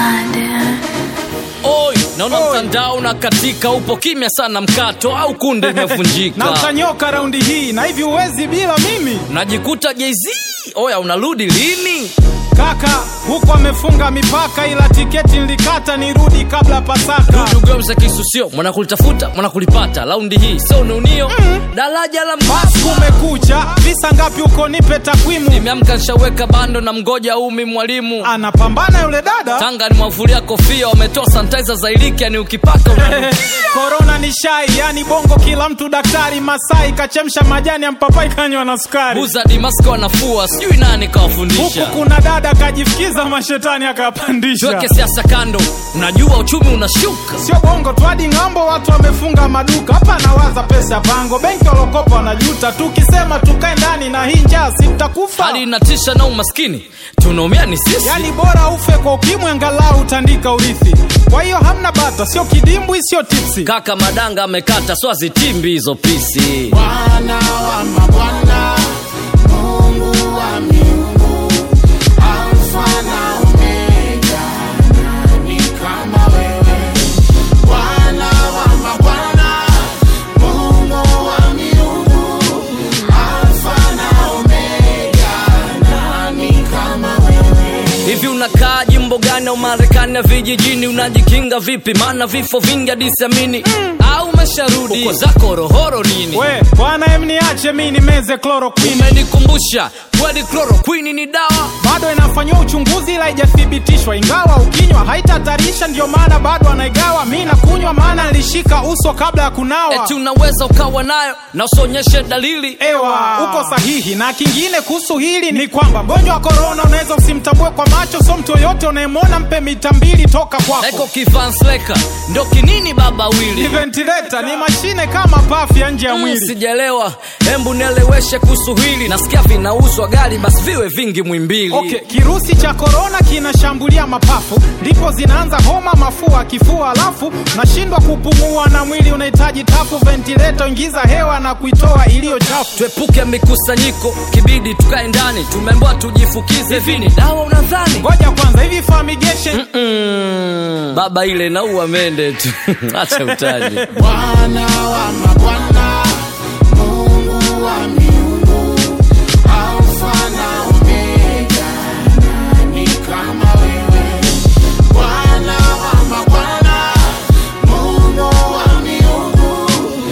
Oi, naona mtandao na katika, upo kimya sana mkato au kunde na imevunjika, utanyoka raundi hii na hivi uwezi bila mimi najikuta Jay-Z. Oya, unarudi lini? kaka huko amefunga mipaka ila tiketi nilikata nirudi kabla pasaka Dugomza kisusio, mwanakulitafuta mwanakulipata, laundi hii sio neunio daraja la basi mbasa. kumekucha visa ngapi huko nipe takwimu Nimeamka nshaweka bando na mgoja umi mwalimu anapambana yule dada Tanga ni mwavulia kofia, wametoa sanitizer za iliki, yani ukipaka una korona ni shai yani bongo kila mtu daktari masai kachemsha majani ya mpapai kanywa na sukari buza dimaski wanafua, sijui nani huku kawafundisha. kuna dada kajifikiza mashetani akapandisha Tuweke siasa kando, unajua uchumi unashuka. sio bongo tu hadi ng'ambo watu wamefunga maduka hapa nawaza pesa pango benki walokopa wanajuta tukisema tukae ndani na hii njaa si mtakufa Hali inatisha na umaskini, tunaumia ni sisi. yani bora ufe kwa ukimwi angalau utandika urithi kwa hiyo hamna bata sio kidimbwi sio tipsi Kaka madanga amekata, so azitimbi hizo pisi. Bwana wa mabwana, Mungu wa miungu, Alfa na Omega, nani kama wewe? Bwana wa mabwana, Mungu wa miungu, Alfa na Omega, nani kama wewe? Hivi unakaa jimbo gani au Marekani ya vijijini? Unajikinga vipi? Maana vifo vingi hadi siamini. Au umesharudi uko zako rohoro nini? we bwana em niache mi nimeze chloroquine Umenikumbusha kweli, chloroquine ni dawa. bado inafanyiwa uchunguzi ila haijathibitishwa ingawa ukinywa haitatarisha ndio maana bado anaigawa mi nakunywa maana nilishika uso kabla ya kunawa Eti unaweza ukawa nayo na usionyeshe dalili. ewa uko sahihi na kingine kuhusu hili ni kwamba mgonjwa wa korona unaweza usimtambue kwa macho so mtu yoyote unayemwona mpe mita mbili toka Eko kwako kifansleka ndo kinini baba ni wili ventilator ni mashine kama pafu ya nje ya Mm, mwili sijaelewa, hembu nieleweshe kuhusu hili. Nasikia vinauzwa gari, basi viwe vingi mwimbili. Okay, kirusi cha korona kinashambulia mapafu, ndipo zinaanza homa, mafua, kifua, alafu nashindwa kupumua na mwili unahitaji tafu, ventilator, ingiza hewa na kuitoa iliyo chafu. Tuepuke mikusanyiko, kibidi tukae ndani. Tumeambiwa tujifukize. Hivi ni dawa unadhani? Ngoja kwanza, hivi fumigation Mm, baba ile naua mende tu acha utaji Bwana wa mabwana, Mungu wa miungu, Alfa na Omega, nani kama wewe? Bwana wa mabwana, Mungu wa miungu,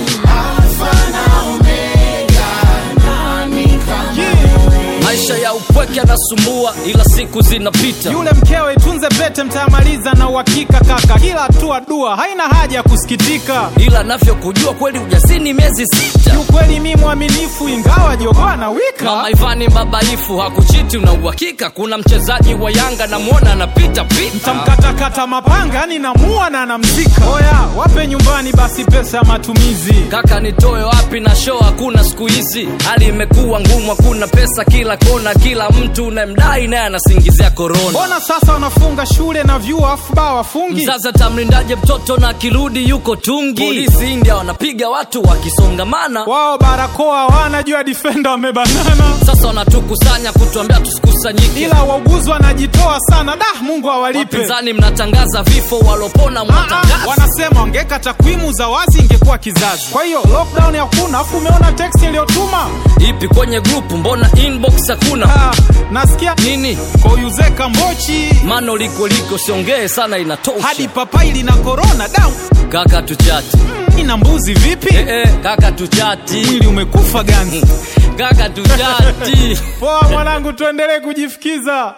Alfa na Omega, nani kama wewe? maisha ya upweke yanasumbua, ila siku zinapita. yule mkewe tunze pete, mtayamaliza na uhakika kaka, kila hatua dua, haina haja ya kusikitika. Ila navyokujua kweli ujasini miezi sita. Kiukweli mi mwaminifu, ingawa jogoo na wika Mama Ivani mbabaifu hakuchiti, una uhakika? Kuna mchezaji wa Yanga namwona anapita pita. tamkatakata mapanga, yani namua na namzika. Oya, wape nyumbani basi pesa ya matumizi. Kaka nitoe wapi na show hakuna siku hizi, hali imekuwa ngumu, hakuna pesa kila kona, kila mtu unayemdai naye anasingizia korona. mbona sasa wanafunga shule na vyuo afu baa wafungi Sasa tamlindaje mtoto na akirudi yuko tungi? Polisi India wanapiga watu wakisongamana, wao barakoa wanajua difenda wamebanana sasa wanatukusanya kutuambia tusikusanyike. ila wauguzi wanajitoa sana da mungu awalipe Wapinzani mnatangaza vifo, walopona Ah, ah, mwatangaza. wanasema wangeka takwimu za wazi ingekuwa kizazi kwa hiyo lockdown hakuna afu umeona text iliyotuma Ipi kwenye grupu, mbona inbox hakuna ah, nasikia nini? koyuzeka mbochi Mano liko liko, siongee sana, inatosha. hadi papai lina korona da Kaka tuchati ina mbuzi vipi eh, eh, kaka tuchati mwili umekufa ganzi kaka tuchati poa mwanangu tuendelee kujifikiza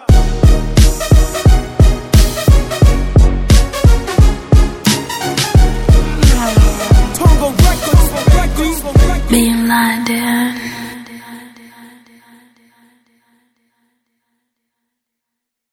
Being blinded.